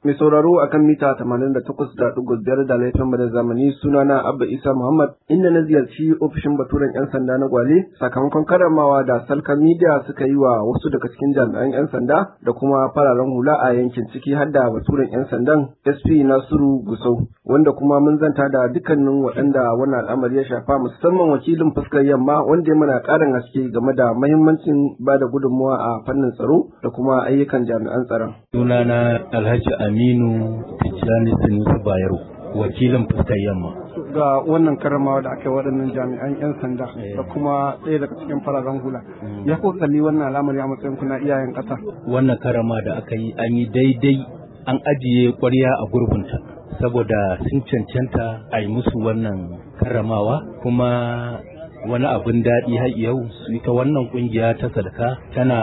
Mai sauraro akan mita 88.5 da laifin da zamani sunana Abba Isa Muhammad inda na ziyarci ofishin baturen 'yan sanda na Gwale sakamakon karamawa da Salka Media suka yi wa wasu daga cikin jami'an 'yan sanda da kuma fararen hula a yankin ciki har da baturen 'yan sandan SP Nasiru Gusau wanda kuma mun zanta da dukkanin waɗanda wannan al'amari ya shafa musamman wakilin fuskar yamma wanda ya mana ƙarin haske game da mahimmancin ba da gudunmawa a fannin tsaro da kuma ayyukan jami'an tsaron. Sunana Alhaji Aminu Tijjani Sinusu Bayero, wakilin fuskar yamma. Ga wannan karamawa da aka yi waɗannan jami'an 'yan sanda da kuma ɗaya daga cikin fararen hula. Ya ko kalli wannan al'amari a matsayin kuna iyayen ƙasa. Wannan karama da aka yi an yi daidai an ajiye ƙwarya a gurbinta. Saboda sun cancanta a yi musu wannan karamawa kuma wani abin daɗi har yau ita wannan ƙungiya ta sadaka tana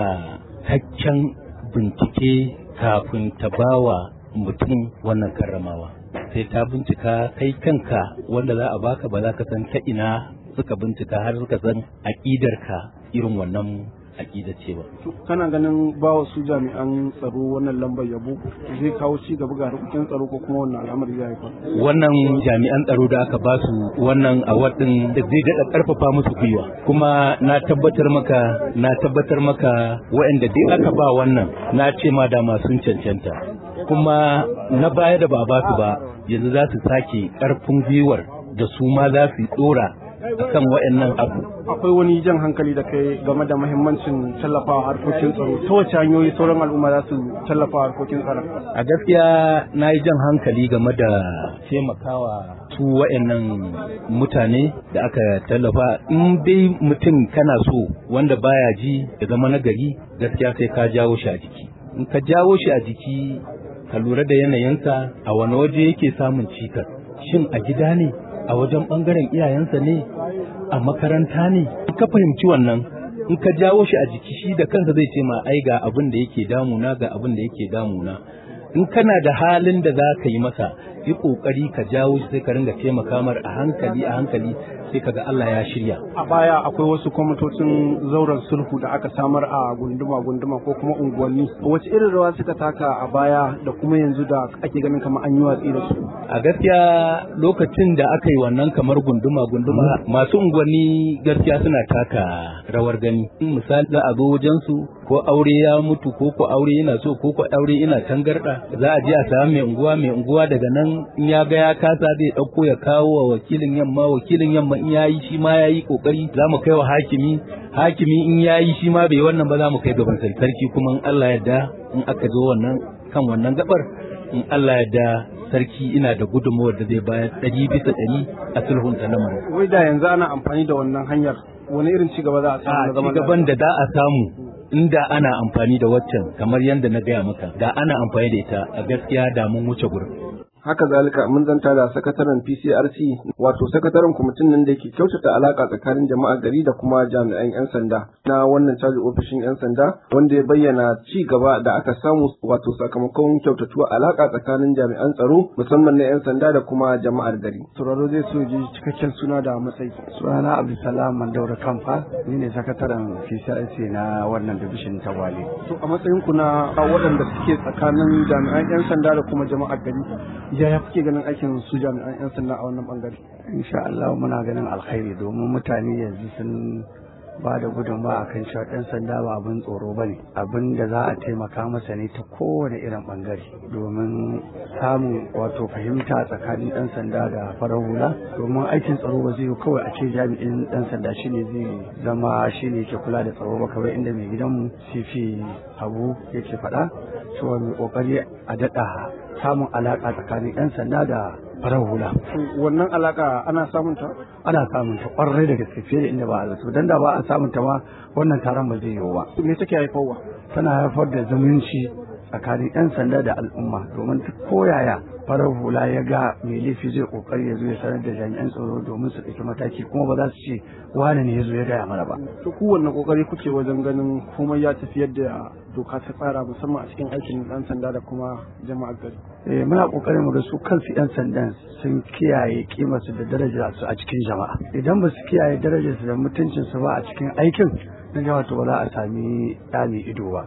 haccen bincike kafin ta bawa mutum wannan karramawa sai ta bincika kai kanka wanda za a baka ba za ka san ta ina suka bincika har suka san aƙidarka irin wannan aƙida ce ba. Kana ganin ba su jami'an tsaro wannan lambar yabo zai kawo ci gaba ga harkokin tsaro ko kuma wannan al'amari ya haifar. Wannan jami'an tsaro da aka ba su wannan award din da zai daɗa ƙarfafa musu gwiwa kuma na tabbatar maka na tabbatar maka waɗanda dai aka ba wannan na ce ma dama sun cancanta kuma na baya da ba ba su ba yanzu za su sake ƙarfin gwiwar da su ma za su ɗora akan waɗannan abu. Akwai wani jan hankali da kai game da mahimmancin tallafawa harkokin tsaro. Ta wace hanyoyi sauran al'umma za su tallafa harkokin tsaro? A gaskiya na yi jan hankali game da taimakawa su waɗannan mutane da aka tallafa. In dai mutum kana so wanda baya ji ya zama nagari gaskiya sai ka jawo shi a jiki. In ka jawo shi a jiki ka lura da yanayinsa a wani waje yake samun cikas. Shin a gida ne? a wajen ɓangaren iyayensa ne a makaranta ne in ka fahimci wannan in ka jawo shi a jiki shi da kansa zai ce ma ai ga abin da yake damuna ga abin da yake damuna in kana da halin da za ka yi masa yi kokari ka jawo shi sai ka ringa taimaka mar a hankali a hankali sai kaga Allah ya shirya a baya akwai wasu kwamitocin zauren sulhu da aka samar a gunduma gunduma ko kuma unguwanni wace irin rawa suka taka a baya da kuma yanzu da ake ganin kamar an yi watsi da su a gaskiya lokacin da aka yi wannan kamar gunduma gunduma masu unguwanni gaskiya suna taka rawar gani misali za a zo wajen su ko aure ya mutu ko ko aure yana so ko ko aure yana tangarda za a je a samu mai unguwa mai unguwa daga nan in ya ga ya kasa zai dauko ya kawo wa wakilin yamma wakilin yamma in yayi shi ma yayi kokari za mu kai wa hakimi hakimi in yayi shi ma bai wannan ba za mu kai gaban sarki kuma in Allah yarda in aka zo wannan kan wannan gabar in Allah yarda sarki ina da gudunmawar da zai bayar ɗari bisa ɗari a sulhunta lamarin. Wai da yanzu ana amfani da wannan hanyar wani irin cigaba za a samu A cigaban da za a samu inda ana amfani da waccan kamar yadda na gaya maka da ana amfani da ita a gaskiya da mun wuce gurin. haka zalika mun zanta da sakataren PCRC wato sakataren kwamitin nan da ke kyautata alaka tsakanin jama'a gari da kuma jami'an 'yan sanda na wannan caji ofishin 'yan sanda wanda ya bayyana ci gaba da aka samu wato sakamakon kyautatuwa alaka tsakanin jami'an tsaro musamman na 'yan sanda da kuma jama'ar gari. Sauraro zai so ji cikakken suna da matsayi. Sunana Abdulsalam Mandaura Kamfa ni ne sakataren PCRC na wannan division ta Wale. To a matsayin ku na waɗanda suke tsakanin jami'an 'yan sanda da kuma jama'ar gari yaya kuke ganin aikin su jami'an 'yan sanda a wannan bangare insha Allah muna ganin alkhairi domin mutane yanzu sun ba da gudunmawa a kan cewa ɗan sanda ba abin tsoro ba ne abin da za a taimaka masa ne ta kowane irin bangare domin samun wato fahimta tsakanin ɗan sanda da farar hula domin aikin tsaro ba zai yi kawai a ce jami'in ɗan sanda shine zai zama shine ke kula da tsaro ba kawai inda mai gidanmu sifi abu yake faɗa cewa mai kokari a daɗa samun alaƙa tsakanin 'yan sanda da farar hula. Wannan alaƙa ana samun ta? Ana samun ta ƙwarai da gaske fiye da inda ba a zato. Dan da ba a samun ta ma wannan taron ba zai yiwu ba. Me take haifarwa? Tana haifar da zumunci tsakanin 'yan sanda da al'umma domin duk koyaya farar hula ya ga mai laifi zai kokari ya zo ya sanar da jami'an tsaro domin su ɗauki mataki kuma ba za su ce wane ne ya zo ya gaya mana ba. To kowanne kokari kuke wajen ganin komai ya tafi yadda doka ta tsara musamman a cikin aikin ɗan sanda da kuma jama'ar gari. Eh muna kokarin mu ga su kansu 'yan sandan sun kiyaye kimarsu da darajar su a cikin jama'a. Idan ba su kiyaye darajar su da mutuncin su ba a cikin aikin na jama'a to ba za a sami ɗa mai ido ba.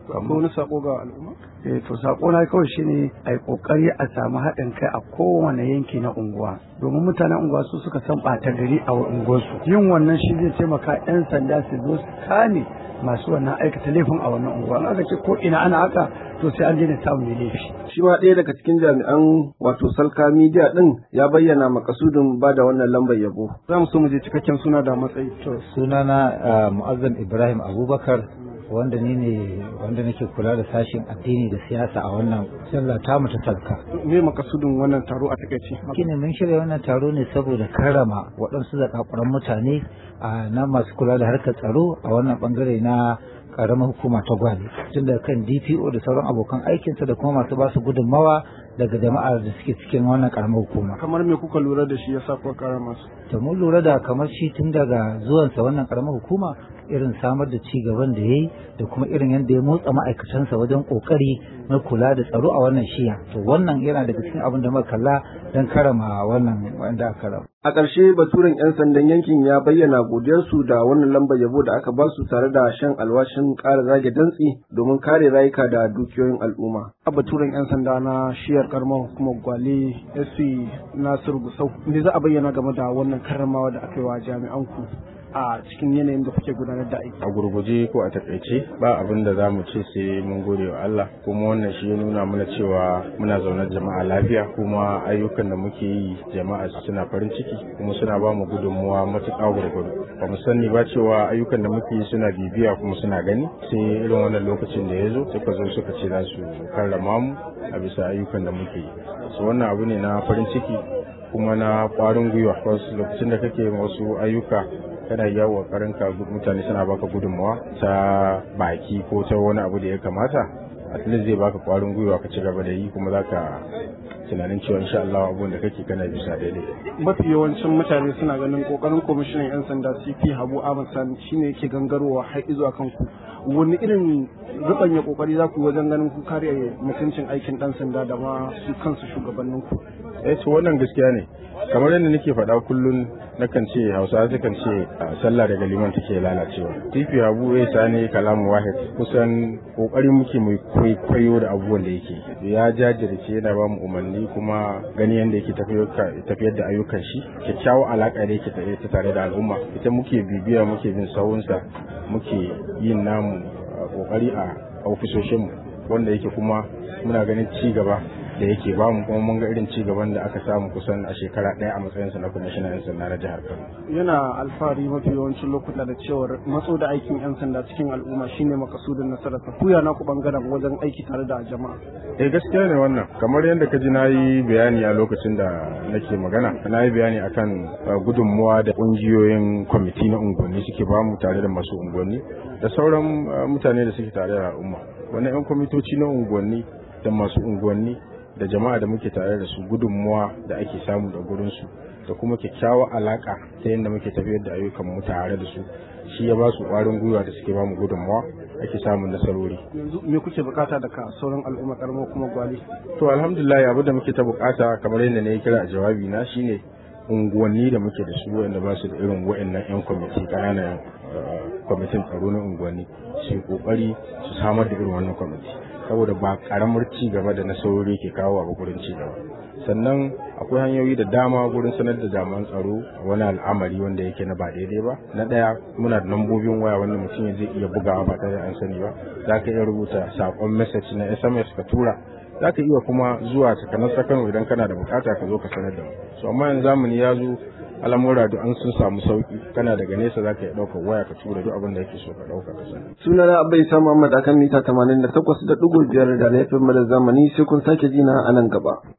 Akwai wani sako ga al'umma? eh to sako na kawai shine a yi kokari a samu haɗin kai a kowane yanki na unguwa domin mutanen unguwa su suka san ɓata gari a unguwarsu yin wannan shi zai taimaka 'yan sanda su zo su kame masu wannan aikata laifin a wannan unguwa in aka ce ko ina ana haka to sai an daina samun mai laifi Shi ma ɗaya daga cikin jami'an wato Salka Media ɗin ya bayyana makasudin ba da wannan lambar yabo. Za mu so mu je cikakken suna da matsayi. To sunana Mu'azzam Ibrahim Abubakar wanda ni ne wanda nake kula da sashen addini da siyasa a wannan sallah ta mu ta talka. Me makasudin wannan taro a takaice? Shine mun shirya wannan taro ne saboda karrama waɗansu zakakuran mutane a na masu kula da harkar tsaro a wannan bangare na karamar hukuma ta gwale tun da kan DPO da sauran abokan aikinsa da kuma masu basu gudunmawa daga jama'ar da suke cikin wannan karamar hukuma. Kamar me kuka lura da shi ya sa kuka kara masu? To mun lura da kamar shi tun daga zuwansa wannan karamar hukuma irin samar da ci gaban da ya yi da kuma irin yadda ya motsa ma'aikatansa wajen kokari na kula da tsaro a wannan shiya to wannan yana daga cikin abin da muka kalla don karama wannan wanda aka rama. A ƙarshe baturen 'yan sandan yankin ya bayyana godiyarsu da wannan lambar yabo da aka basu tare da shan alwashin ƙara zage dantsi domin kare rayuka da dukiyoyin al'umma. A baturen 'yan sanda na shiyar karamar hukumar Gwale SP Nasiru Gusau, me za a bayyana game da wannan karramawa da aka yi wa jami'an ku a cikin yanayin da kuke gudanar da aiki. a gurguje ko a takaice ba abin da za mu ce sai mun gode wa Allah kuma wannan shi ya nuna mana cewa muna zaune jama'a lafiya kuma ayyukan da muke yi jama'a suna farin ciki kuma suna ba mu gudunmuwa matuƙa gurgudu ba mu sani ba cewa ayyukan da muke yi suna bibiya kuma suna gani sai irin wannan lokacin da ya zo suka zo suka ce za su karrama mu a bisa ayyukan da muke yi so wannan abu ne na farin ciki kuma na ƙwarin gwiwa wasu lokacin da kake wasu ayyuka kana yawo karinka mutane suna baka gudunmawa ta baki ko ta wani abu da ya kamata at least zai baka kwarin gwiwa ka ci gaba da yi kuma zaka tunanin cewa insha Allah abun da kake kana bisa daidai Mafi yawancin mutane suna ganin kokarin kwamishinan 'yan sanda CP Habu Ahmad Sani shine yake gangarowa har zuwa kanku. Wani irin rubanya kokari za ku yi wajen ganin ku kare mutuncin aikin dan sanda da ma su kansu shugabanninku. eh to wannan gaskiya ne kamar yadda nake faɗa kullum nakan ce hausa sukan ce a sallah daga liman take lalacewa tifi abu ya sani kalamu wahid kusan kokarin muke mai kwaikwayo da abubuwan da yake ya jajirce yana ba mu umarni kuma gani yadda yake tafiyar da ayyukan shi kyakkyawar alaka da yake ta tare da al'umma ita muke bibiya muke bin sawunsa muke yin namu kokari a ofisoshinmu wanda yake kuma muna ganin ci gaba da yake ba mu kuma mun ga irin ci gaban da aka samu kusan a shekara ɗaya a matsayinsa na kwamishinan 'yan sanda na jihar Kano. Yana alfahari mafi yawancin lokuta da cewar matso da aikin 'yan sanda cikin al'umma shine makasudin nasarar sa. Kuya na ku bangaren wajen aiki tare da jama'a. Eh gaskiya ne wannan kamar yadda ka ji na yi bayani a lokacin da nake magana na yi bayani akan gudunmuwa da ƙungiyoyin kwamiti na unguwanni suke ba mu tare da masu unguwanni da sauran mutane da suke tare da al'umma wannan 'yan kwamitoci na unguwanni da masu unguwanni da jama'a da muke tare da su gudunmuwa da ake samu da gurinsu da kuma kyakkyawar alaka ta yadda muke tafiyar da ayyukan mu tare da su shi ya ba su ƙwarin gwiwa da suke ba mu gudunmuwa ake samun nasarori Yanzu me kuke bukata daga sauran al'umma karamar kuma gwali? to alhamdulillah abu da muke ta bukata kamar yadda na yi kira a jawabi na shine unguwanni da muke da su wanda ba su da irin wa'annan 'yan kwamiti ƙananan kwamitin tsaro na unguwanni su kokari su samar da irin wannan kwamiti saboda ba karamar ci gaba da nasarori ke kawo a gurin ci gaba sannan akwai hanyoyi da dama gurin sanar da jami'an tsaro wani al'amari wanda yake na ba daidai ba na daya muna da lambobin waya wanda mutum zai iya bugawa ba tare da an sani ba za ka iya rubuta sakon message na sms ka tura za ka iya kuma zuwa takanar sakano idan kana da bukata ka zo ka sanar da mu so amma yanzu zamani ya zo al'amura da an sun samu sauki kana daga nesa za ka iya ɗaukar waya ka tura duk abin da yake so ka ɗauka ka sani. Sunana Abba Isa Muhammad akan mita 88.5 da laifin da zamani sai kun sake jina a nan gaba.